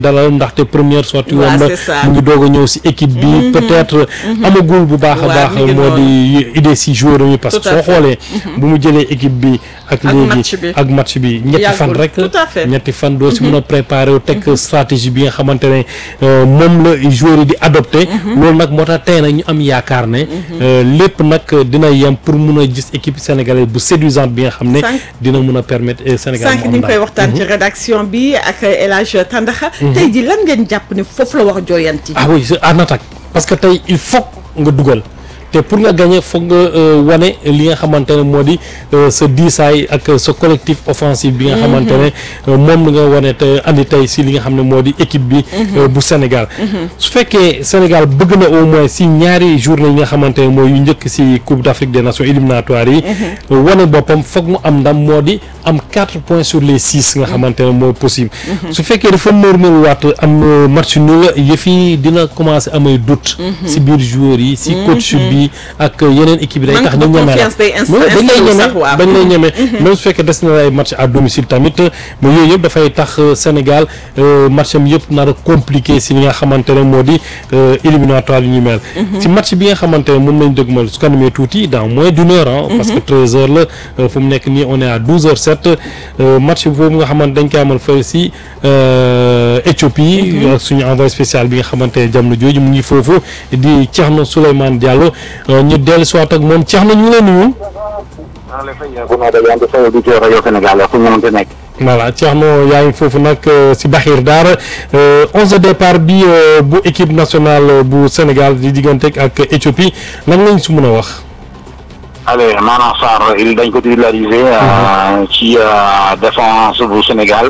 dalal ndaxte première sortie waaw woon c'est na ça. mu ngi doog a ñëw si équipe bi peut-être amagul bu baax a waaw, baax mi ngi moo di idée si joueur yi parce que Tout à soo fait. xoolee bu mu jëlee équipe bi ak Ak match léegi bi. ak match bi ñetti Yàggul. fan rek Tout à fait. ñetti fan doo si mën a préparer wu teg stratégie bi nga xamante ne euh, moom la joueur yi di adopté loolu nag moo tax tey nag ñu am yaakaar ne euh, lépp nag dina yem pour mun a gis équipe sénégalaise bu séduisante bi nga xam ne Sànq- dina mun a permettre euh, Sénégal sànq mu ñu am ngi koy ndam. waxtaan ci rédaction bi ak El Hadj Tandaxa tey ji lan ngeen jàpp ne foofu la war a jooyanti ah oui c'est en attaque parce que tey il faut nga dugal te pour nga gagner foog nga euh, wane li nga xamante ne moo di euh, sa diisaay ak sa collectif offensif bi nga xamante ne euh, moom la nga wane te andi tey si li nga xam ne moo di équipe bi euh, bu Sénégal su fekkee Sénégal bëgg na au moins si ñaari journée yi nga xamante ne mooy yu njëkk si Coupe d'Afrique des Nations éliminatoires yi wane boppam foog mu am ndam moo di am quatre points sur les six nga xamante ne moo possible su fekkee dafa mërmër waat am euh, match nul yëf yi dina commencer amay doute si biir joueurs yi si coach bi ak yeneen équipe yi day tax Manque ñu de ñeme la confiance day inst- Mais dañ lay installé ñeme sax, waaw. dañ lay ñeme même su fekkee des na ay match à domicile tamit mais yooyu yëpp dafay tax euh, Sénégal euh, match am yëpp nar a compliqué si li nga xamante ne moo di euh, éliminatoire yu ñu mel si match bi nga xamante ne moom lañ dëgmal su kanamee tuuti dans moins d'une heure ah parce que treize heures la euh, fu mu nekk nii on est à douze heures sept match boobu nga xamante dañ koy amal fële si euh, Éthiopie ak suñu envoyé spécial bi nga xamante ne jamono jooju mu ngi foofu di Thierno Souleymane Diallo euh, ñu dellu si waat ak moom Thierno ñu ngi lay nuyu maa ngi lay fay bu noo dajante sa auditeur rajo Sénégal fu ñu mënti nekk. voilà Thierno yaa ngi foofu nag euh, si Baxir Daara euh, onze de départ bi euh, bu équipe nationale bu Sénégal di diggante ak Éthiopie lan lañ si mën a wax. allez maanaam Sarr il dañ ko titularisé euh, ci euh, défense bu Sénégal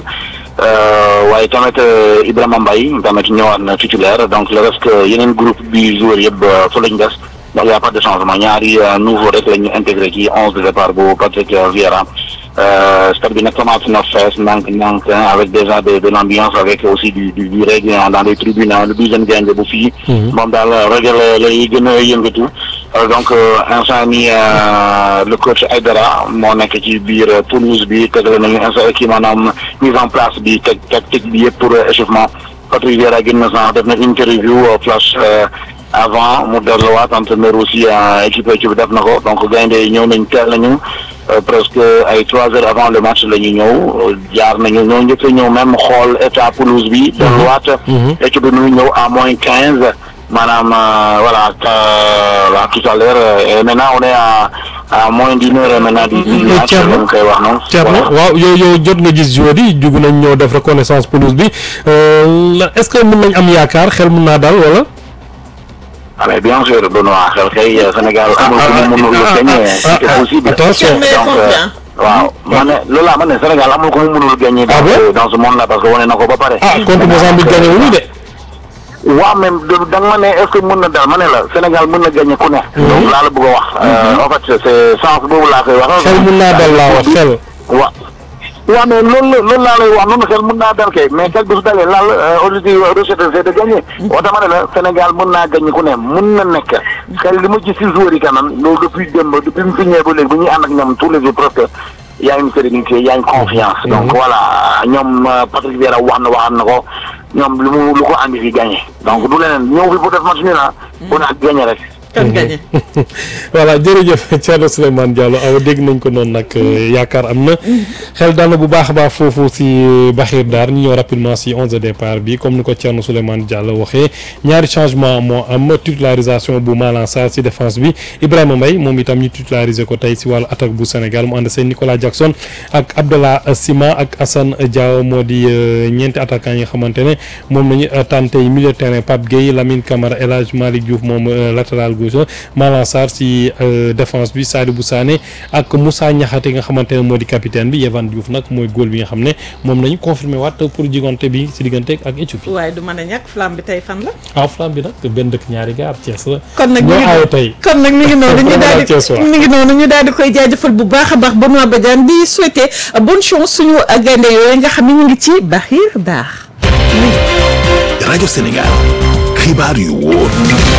euh, waaye tamit euh, Ibrahima Mbaye tamit ñëwaat na titulaire donc le reste que yeneen groupe bi joueur yëpp euh, fa lañ des ndax y a pas de changement ñaari euh, nouveau rek la ñu intégré ci onze de départ bu Patrick euh, Vieira euh, stade bi nag commencé na fees ndànk ndànk hein, avec déjà de de l'ambiance avec aussi du du du reggae hein, dans les tribunes hein, le douzième gaynde bu fii moom daal reggae la lay gën a yëngatu Euh, donc euh, instant ni euh, le coach Aïdara moo nekk ci biir euh, Toulouse bi tegale nañu instant kii maanaam mise en place bi teg tactique bi yëpp pour euh, échauffement Patrick Vieira gën na sax def na interview euh, flash euh, avant mu delluwaat entraîneur aussi euh, équipe équipe def na ko donc gaynde yi ñëw nañ teel nañu euh, presque ay trois heures avant le match la ñu ñëw euh, jaar nañu ñoo njëkk a ñëw même xool état pelouse bi delluwaat équipe bi nu ñëw à moins quinze maanaam euh, voilà euh, voilà, tout à l'heure euh, et maintenant on est à à moins d'une heure maintenant du du match Thierno lañ koy wax noonu Thierno waaw yow yow jot nga gis joueurs yi dugg nañ ñoo def reconnaissance pelouse bi euh, la- est-ce que mën nañ am yaakaar xel mën naa daal wala. Ah, mais bien sûr Benoît xel kay euh, Sénégal amul ku mu mënul ah, gagner ah, c'est ah, possible attention. Thierno est donc euh, confiant. waaw ma ne loolu laa ma ne Sénégal amul ko mu mënul gagner Ah dans bon ce- dans ce monde là parce que wane na ko ba pare ah contre Mozambique gagné wuñu de. waaw même da nga ma ne est-ce que mën na dal ma ne la Sénégal mën na gagner ku ne donc laa la bëgg a wax Euh, en fait c'est sens boobu laa koy wax xel mën naa dal laa wax xel. wa waaw mais loolu la loolu laa lay wax noonu xel mën naa dal kay mais xel bi su dalee laal objectif recette c'est de gagner woo dama ne la Sénégal mën naa gagner ku ne mën na nekk xel li ma gis si joueurs yi quand même loolu depuis démb depuis mu fi ñëwee ba léegi bu ñuy ànd ak ñoom tous les jours presque y a une sérénité y a une confiance donc voilà ñoom euh, Patrick Vieira wax na waxaat na ko ñoom lu mu lu ko andi fi gagner donc du leneen ñëw fi bu def match ni la bu naa gagner rek kan gagné voilà jërëjëf Thierno Souleymane Diallo awa dégg nañ ko noonu nag yaakaar am na xel daal na bu baax a baax foofu si Baxir Daar ñu ñëw rapidement si onze de départ bi comme ni ko Thierno Souleymane Diallo waxee ñaari changement moo am titularisation bu Malang Sarr si défense bi Ibrahima Mbaye moom itam ñu titulariser ko tey si wàllu attaque bu Sénégal mu ànd seen Nicolas Jackson ak Abdallah Sima ak Assane Diao moo di euh, ñeenti attaquants yi nga xamante ne moom nañu tànn tey milieu de terrain Pape Gueye Lamine Camara El Hadj Malick Diouf moom euh, latéral gauche Malang Sarr si euh, défense bi Sadibou Sané ak Moussa Niakhaté nga xamante ne moo di capitaine bi Yehvan Diouf nag mooy góol bi nga xam ne moom lañu confirmé waat pour jigante bi si diggante ak Éthiopie. waaye du mën a ñàkk flamme bi tey fan la en flamme bi nag benn dëkk ñaari gaar Thiès la. kon nag mi ñoo ngi aaw tey. kon nag mi ngi noonu ñu daal di Thiès waa. mi ngi noonu ñu daal di koy jaajëfal bu baax a baax Benoît Badiane di souhaiter bonne chance suñu gaynde yooyu nga xam ne ñu ngi ci Baxir Daar rajo Sénégal xibaar yu wóor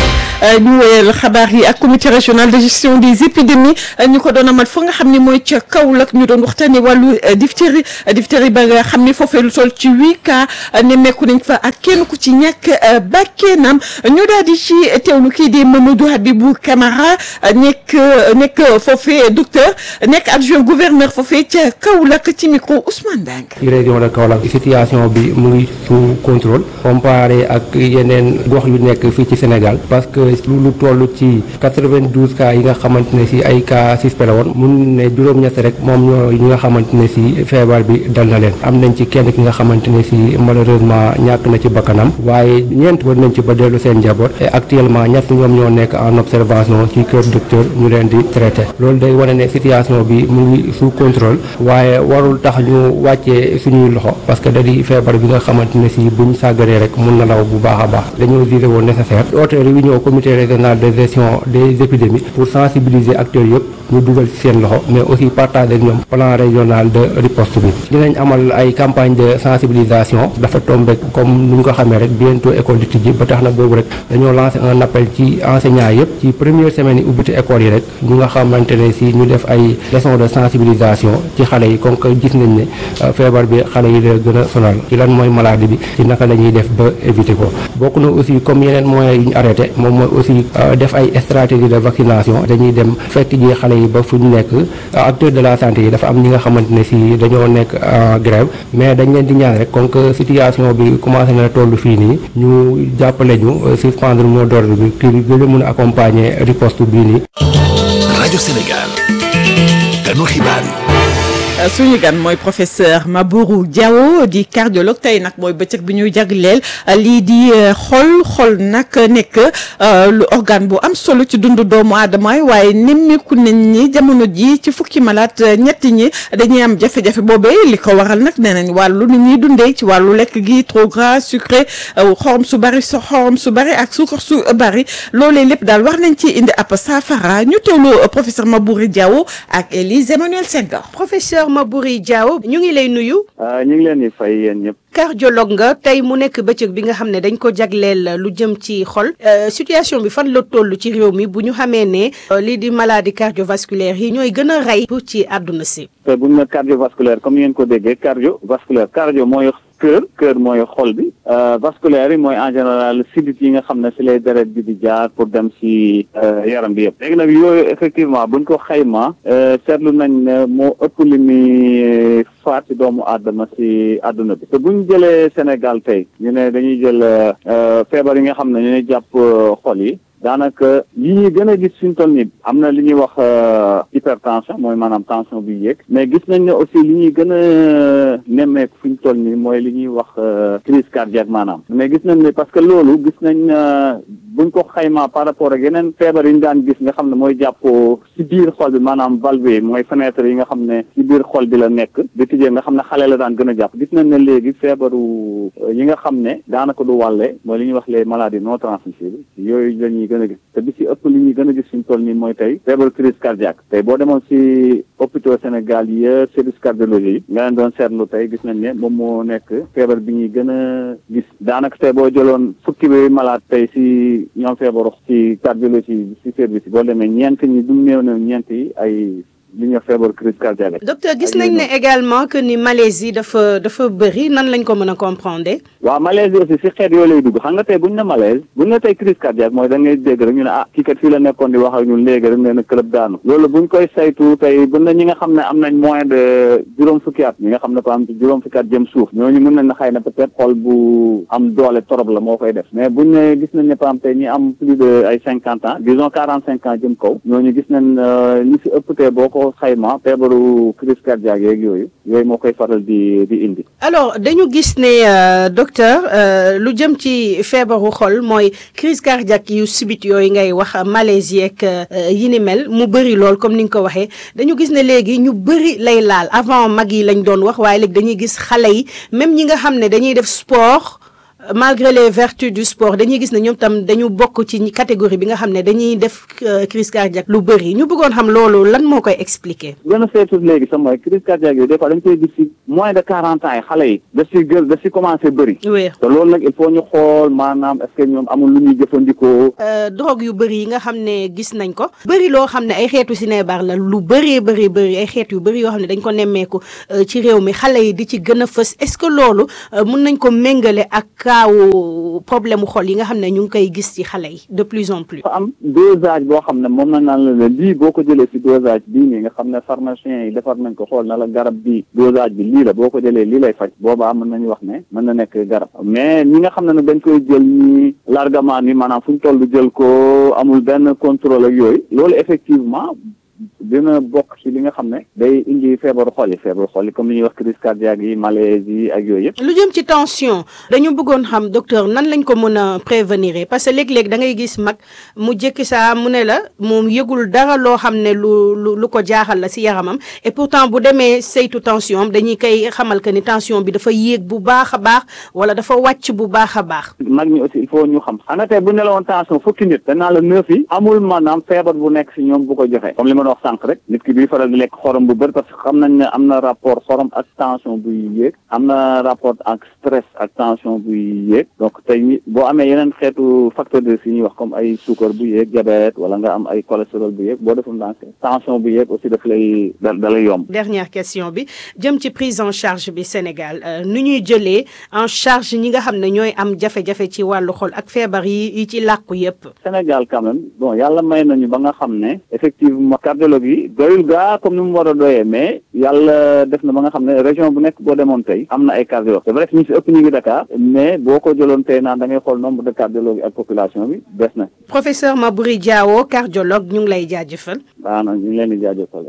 ñu woyal xabaar yi ak comité régional de gestion des épidémies ñu ko doon amal fa nga xam ne mooy ca Kaolack ñu doon waxtaanee wàllu diphtérie diphtérie ba nga xam ne foofee lu toll ci huit cas nemmeeku nañ fa ak kenn ku ci ñàkk bakkenam ñu daal di ci teewlu kii di Mamadou Habibou Camara nekk nekk foofee docteur nekk adjoint gouverneur foofee ca Kaolack ci micro Ousmane Dang. ci région de Kaolack situation bi mu ngi sous contrôle comparé ak yeneen gox yu nekk fii ci Sénégal parce que lu toll ci 92 cas yi nga xamante ne si ay cas suspect la woon mun ne juróom-ñett rek moom ñoo yi nga xamante ne si feebar bi dal na leen am nañ ci kenn ki nga xamante ne si malheureusement ñàkk na ci bakkanam waaye ñeent war nañ ci ba dellu seen njaboot et actuellement ñett ñoom ñoo nekk en observation ci kër docteur ñu leen di traité loolu day wane ne situation bi mu ngi sous contrôle waaye warul tax ñu wàccee suñuy loxo parce que da di feebar bi nga xamante ne si buñ sàggaree rek mun na law bu baax a baax dañoo jugé woon nécessaire oote réunion comité régional de gestion des épidémies pour sensibiliser acteurs yëpp ñu dugal ci seen loxo mais aussi partager ak ñoom plan régional de riposte bi dinañ amal ay campagne de sensibilisation dafa tombé comme ni ñu ko xamee rek bientôt école di tijji ba tax na boobu rek dañoo lancé un appel ci enseignants yëpp ci première semaine yi ubbite école yi rek ñu nga xamante ne si ñu def ay leçons de sensibilisation ci xale yi comme que gis nañ ne feebar bi xale yi la gën a sonal ci lan mooy maladie bi ci naka la ñuy def ba éviter ko bokk na aussi comme yeneen moyens yu ñu arrêté moom mooy aussi def ay stratégie de vaccination dañuy dem fekk ji xale yi ba fu ñu nekk acteurs de la santé yi dafa am ñi nga xamante ne si dañoo nekk en grève mais dañ leen di ñaan rek comme que situation bi commencé na toll fii nii ñu jàppale ñu suspendre mot d'ordre bi kii bi gën a mën a accompagner riposte bii nii. rajo Sénégal ganu xibaar yi. suñu gan mooy professeur Mabourou Diawo di cardiologue tey nag mooy bëccëg bi ñuy jagleel lii di xol xol nag nekk lu organe bu am solo ci dundu doomu aadama waaye nemmeeku nañ ni jamono ji ci fukki malaat ñetti ñi dañuy am jafe-jafe boobee li ko waral nag nee nañ wàllu ni ñuy dundee ci wàllu lekk gi trop gras sucré xorom su bari so xorom su bari ak suukar su bari loolee lépp daal war nañ ci indi ab saafara ñu teewlu professeur Mabourou Diawo ak Élise Emmanuel Senghor professeur Mabouri Diaw ñu ngi lay nuyu. ñu ngi leen di fay yéen ñëpp. cardiologue nga tey mu nekk bëccëg bi nga xam ne dañ ko jagleel lu jëm ci xol situation bi fan la toll ci réew mi bu ñu xamee ne lii di maladie cardiovasculaire yi ñooy gën a rey ci àdduna si. te bu ñu ne cardiovasculaire comme ngeen ko déggee cardiovasculaire cardio mooy cœur cœur mooy xol bi vasculaire yi mooy en général sidit yi nga xam ne si lay deret bi di jaar pour dem si yaram bi yëpp léegi nag yooyu effectivement buñ ko xayma seetlu nañ ne moo ëpp li muy faat ci doomu aadama si àdduna bi te buñ jëlee Sénégal tey ñu ne dañuy jël feebar yi nga xam ne ñooy jàpp xol yi daanaka yi ñuy gën a gis suñ toll nii am na li ñuy wax hypertension mooy maanaam tension bi yéeg mais gis nañ ne aussi li ñuy gën a nemmeeku fuñ toll nii mooy li ñuy wax crise cardiaque maanaam mais gis nañ ne parce que loolu gis nañ buñ ko xaymaa par rapport ak yeneen feebar yi ñu daan gis nga xam ne mooy jàpp si biir xol bi maanaam valve mooy fenêtre yi nga xam ne si biir xol bi la nekk di tijjee nga xam ne xale la daan gën a jàpp gis nañ ne léegi feebaru yi nga xam ne daanaka du wàlle mooy li ñuy wax les maladies non transmissibles yooyu la ñuy gën a gis te bi si ëpp li ñuy gën a gis suñ toll nii mooy tey feebaru crise cardiaque tey boo demoon si hôpitaux Sénégal yi service cardiologie yi nga leen doon seetlu tey gis nañ ne moom moo nekk feebar bi ñuy gën a gis daanaka tey boo jëloon fukki bi malade tey si ñoom feebaru ci cardiologie si service yi boo demee ñeent ñi du néew na ñeent yi ay li ñuy wax feebaru crise cardiaque docteur gis nañ ne également que ni malaise yi dafa dafa bëri nan lañ ko mën a comprendre. waaw malaise yi aussi si xeet yoo lay dugg xam nga tey buñ ne malaise buñ ne tey crise cardiaque mooy da ngay dégg rek ñu ne ah kii kat fii la nekkoon di wax ak ñun léegi rek nee na club daanu loolu buñ koy saytu tey buñ ne ñi nga xam ne am nañ moins de juróom fukki at ñi nga xam ne par exemple juróom fukki at jëm suuf ñooñu mën nañ na xëy na peut-être xol bu am doole torop la moo koy def mais buñ ne gis nañ ne par exemple tey ñi am plus de ay cinquante ans disons quarante cinq ans jëm kaw ñooñu gis nañ ñi si ëpp tey boo ko xayma feebaru crise cardiaque yeeg yooyu yooyu moo koy faral di di indi alors dañu gis ne docteur lu jëm ci feebaru xol mooy crise cardiaque yu subit yooyu ngay wax malaise yeeg yi ni mel mu bëri lool comme ni nga ko waxee dañu gis ne léegi ñu bëri lay laal avant mag yi lañ doon wax waaye léegi dañuy gis xale yi même ñi nga xam ne dañuy def sport malgré les vertus du sport dañuy gis ne ñoom tam dañu bokk ci catégorie bi nga xam ne dañuy def crise cardiaque lu bëri ñu bëggoon xam loolu lan moo koy expliquer. gën a seetu léegi sax mooy crise cardiaque yooyu des fois dañ koy gis ci moins de quarante ans yi xale yi da si gën da si commencé bëri. oui te loolu nag il faut ñu xool maanaam est-ce que ñoom amul lu ñuy jëfandikoo. drogue yu bëri yi nga xam ne gis nañ ko. bëri loo xam ne ay xeetu sinébar la lu bëree bëri bëri ay xeet yu bëri yoo xam ne dañ ko nemmeeku ci réew mi xale yi di ci gën a fës est-ce que loolu mun nañ ko méngale ak kaawu problème mu xol yi nga xam ne ñu ngi koy gis ci xale yi de plus en plus. dafa am dosage boo xam ne moom na naan la ne lii boo ko jëlee ci dosage bii nii nga xam ne pharmacien yi defar nañ ko xool na la garab bi dosage bi lii la boo ko jëlee lii lay faj boobaa mën nañu wax ne mën na nekk garab mais ñi nga xam ne nag dañ koy jël ñi largement ni maanaam fu ñu toll jël ko amul benn contrôle ak yooyu loolu effectivement dina bokk ci li nga xam ne day indi feebaru xol yi feebaru xol yi comme li ñuy wax crise cardiaque yi malaise yi ak yooyu yëpp. lu jëm ci tension dañu bëggoon xam docteur nan lañ ko mën a prévenir parce que léeg-léeg da ngay gis mag mu jékki saa mu ne la moom yëgul dara loo xam ne lu lu lu ko jaaxal la ci yaramam et pourtant bu demee saytu tension am dañuy koy xamal que ni tension bi dafa yéeg bu baax a baax wala dafa wàcc bu baax a baax. mag ñi aussi il faut ñu xam xanaa tey bu ne la woon tension fukki nit danaa la neuf yi amul maanaam feebar bu nekk ci ñoom bu ko joxe comme li ma wax sànq rek nit ki duy faral di lekk xorom bu bëri parce que xam nañ ne am na rapport xorom ak tension buy yéeg am na rapport ak stress ak tension buy yéeg donc tey boo amee yeneen xeetu facteur de risque yi ñuy wax comme ay suukar bu yéeg diabète wala nga am ay cholestérol bu yéeg boo deful ndànk tension bu yéeg aussi daf lay da da lay yomb. dernière question bi jëm ci prise en charge bi Sénégal nu ñuy jëlee en charge ñi nga xam ne ñooy am jafe-jafe ci wàllu xol ak feebar yi yi ci làkku yépp Sénégal quand même bon yàlla may nañu ba nga xam ne effectivement cardiologue yi doyul gaa comme ni mu war a doyee mais yàlla def na ba nga xam ne région bu nekk boo demoon tey am na ay cardiologue c'est vrai que ñu si ëpp ñu ngi Dakar mais boo ko jëloon tey naan da ngay xool nombre de cardiologue yi ak population bi des na. professeur Maboury Diawo cardiologue ñu ngi lay jaajëfal. waaw ñu ngi leen di jaajëfal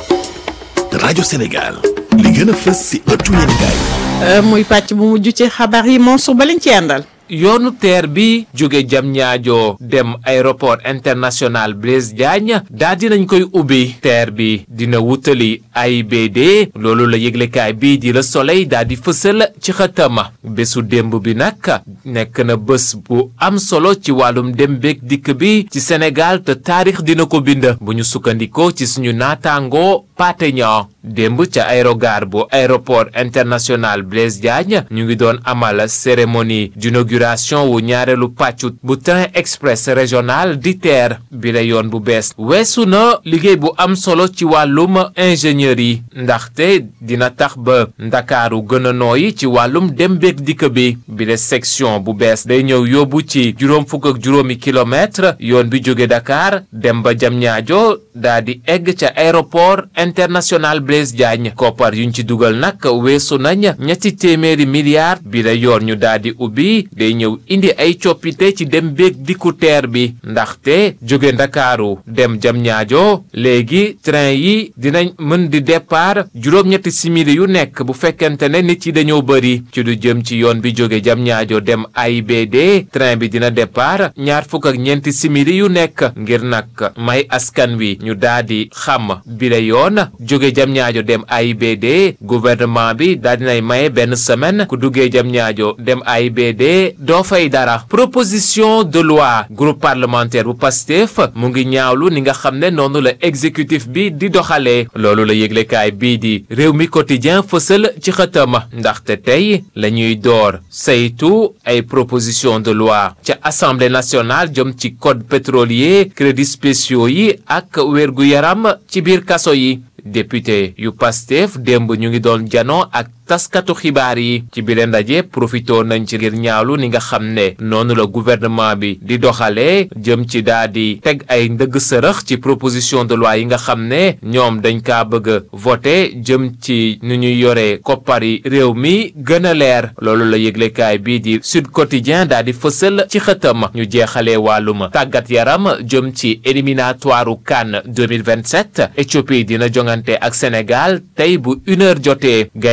rajo Sénégal li gën a fës si ëttu yéenekaay muy pàcc bu mujj ci xabaar yi Mansour ba lañ ci àndal. yoonu teer bi jóge jam ñaajo dem aéroport international Blaise Diagne daa dinañ koy ubbi teer bi dina wutali AIBD loolu la yëglekaay bii di Le Soleil daa di fësal ci xëtama bésu démb bi nag nekk na bés bu am solo ci wàllum dem beeg dikk bi ci Sénégal te taarix dina ko bind bu ñu sukkandikoo ci suñu naataangoo Pathé Niang démb ca aérogare bu aéroport international Blaise Diagne ñu ngi doon amal cérémonie d'inauguration wu ñaareelu pàccu bu train express régional di TER bi la yoon bu bees weesu na liggéey bu am solo ci wàllum ingénierie ndaxte dina tax ba ndakaaru gën a nooyi ci wàllum dem beeg dikk bi bi la section bu bees day ñëw yóbbu ci juróom fukk ak juróomi kilomètre yoon bi jóge Dakar dem ba Diamniadio daa di egg ca aéroport international Blaise Diagne koppar yuñ ci dugal nag weesu nañ ñetti téeméeri milliards bi la yoon ñu daa di ubbi day ñëw indi ay coppite ci dem beeg dikku teer bi ndaxte jóge ndakaaru dem jam ñaajo léegi train yi dinañ mën di départ juróom-ñetti simili yu nekk bu fekkente ne nit yi dañoo bëri ci du jëm ci yoon bi jóge jam ñaajo dem AIBD train bi dina départ ñaar fukk ak ñeenti simili yu nekk ngir nag may askan wi ñu daa di xam bi la yoon jóge jam ñaajo dem AIBD gouvernement bi daa dinay maye benn semaine ku duggee jam ñaajo dem AIBD doo fay dara proposition de loi groupe parlementaire bu Pastef mu ngi ñaawlu ni nga xam ne noonu la exécutif bi di doxalee loolu la yëglekaay bii di réew mi quotidien fësal ci xëtama ndaxte tey la ñuy door saytu ay proposition de loi ca assemblée nationale jëm ci code pétrolier crédits spéciaux yi ak wérgu yaram ci biir kaso yi député yu Pastef démb ñu ngi doon janoo ak taskatu xibaar yi ci bile ndaje profitoo nañ ci ngir ñaawlu ni nga xam ne noonu la gouvernement bi di doxalee jëm ci daa di teg ay ndëgg sërëx ci proposition de loi yi nga xam ne ñoom dañ kaa bëgg a voté jëm ci nu ñuy yore koppari réew mi gën a leer loolu la yëglekaay bii di Sud Quotidien daa di fësal ci xëtam ñu jeexalee wàllum tàggat yaram jëm ci éliminatoire CAN 2027 Éthiopie dina jongante ak Sénégal tey bu une heure jotee gaynde yi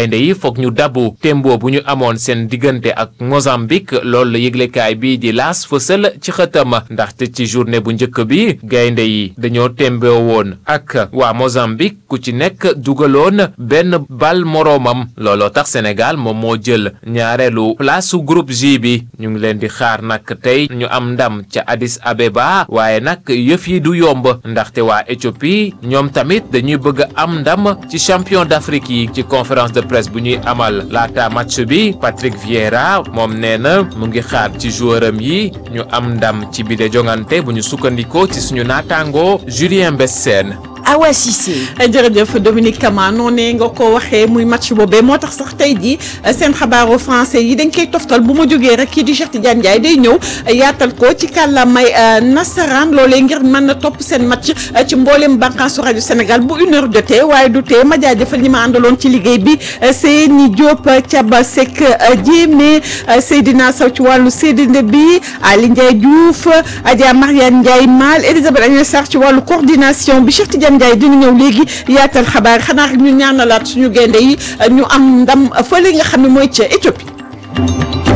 foog ñu dabu tembo bu ñu amoon seen diggante ak Mozambique loolu la yëglekaay bii di laas fësal ci xëtam ndaxte ci journée bu njëkk bi gaynde yi dañoo temboo woon ak waa Mozambique ku ci nekk dugaloon benn bal moroomam looloo tax Sénégal moom moo jël ñaareelu place su groupe J bi ñu ngi leen di xaar nag tey ñu am ndam ca Addis Abeba waaye nag yëf yi du yomb ndaxte waa Éthiopie ñoom tamit dañuy bëgg a am ndam ci champion d'Afrique yi ci conférence de presse bu ñuy amal laata match bi Patrick Vieira moom nee na mu ngi xaar ci joueuram yi ñu am ndam ci bile jongante bu ñu sukkandikoo ci suñu naataangoo Julien Bessène Awa Cissé. jërëjëf Dominique Kama noonee nga ko waxee muy match boobee moo tax sax tey jii seen xabaaru français yi dañ koy toftal bu ma jógee rek kii di Cheikh Tidiane Ndiaye day ñëw yaatal ko ci kàllaamay nasaraan loolee ngir mën na topp seen match ci mboolem bànqaasu rajo Sénégal bu une heure jotee waaye du tee ma jaajëfal ñi ma àndaloon ci liggéey bi Seyni Diop Thiaba Seck Diémé Seydina Sow ci wàllu séddinde bi Ali Ndiaye Diouf Adja Mariane Ndiaye Mal Elisabeth Agnès Sarr ci wàllu coordination bi Cheikh Tidiane Ndiaye dina ñëw léegi yaatal xabaar xanaa rek ñu ñaanalaat suñu gaynde yi ñu am ndam fële nga xam ne mooy ca Éthiopie